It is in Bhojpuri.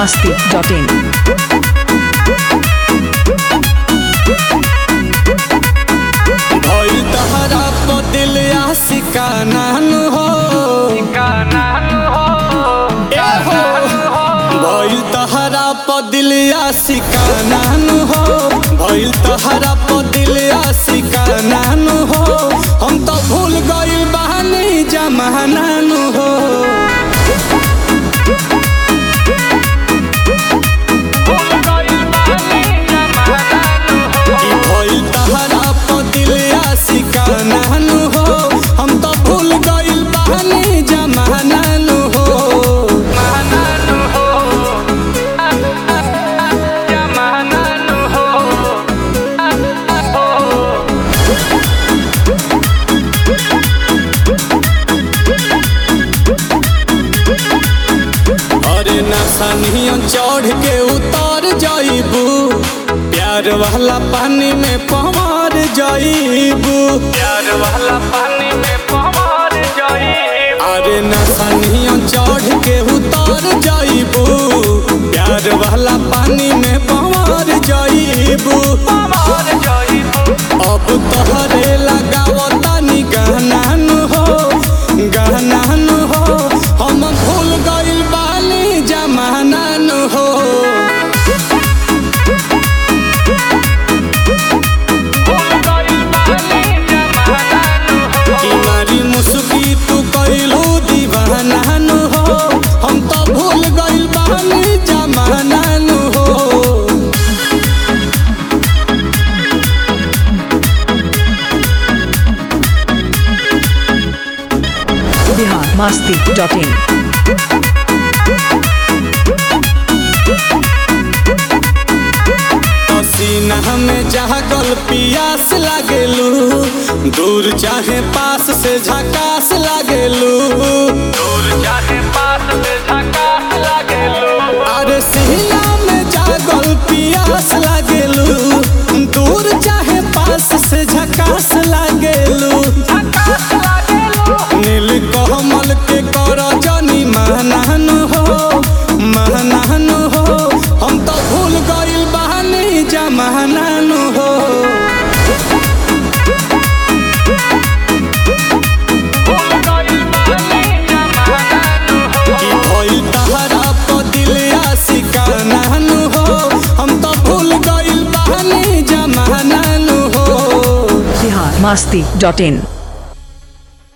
masti.in. भइल तहरा प दिल आशिका नान हो ए हो भइल तहरा प दिल आशिका नान हो भइल तहरा प दिल आशिका नान हो हम तो भूल गइल बहानी जमानान हो कि भइल तहरा प दिल आशिका नान हो हम तो भूल गइल बहानी जमानान हो अरे नसनियों चढ़ के उतर जाइबू प्यार वाला पानी में पवार जाइबू प्यार वाला पानी में पवार जाई अरे नसनियों चढ़ के उतर जाइबू प्यार वाला पानी में पवार जाइबू पवार जाई अब तोहरे लगावता नी गहनान हो गहनान हो हम भूल गइल बानी जमानान हो कि मारी मुस्की तू कइलू दीवानान हो हम तो भूल गइल बानी जमानान हो Bihar masti.in. पसीना में जागल पियास लागेलू दूर चाहे पास से झकास लागेलू दूर जाके पास से झकास लागेलो अरे सीना में जागल पियास लागेलू दूर चाहे पास से झकास लागेलू झकास लागेलो नील कमल के कर जनी महनान हो महनान हो हम तो भूल गइल बहानी जमानान हो भूल गइल बानी जमानानु हो कि भइल तहरा प दिल आशिका नान हो हम तो भूल गइल बहानी जमानान हो Bihar masti.in.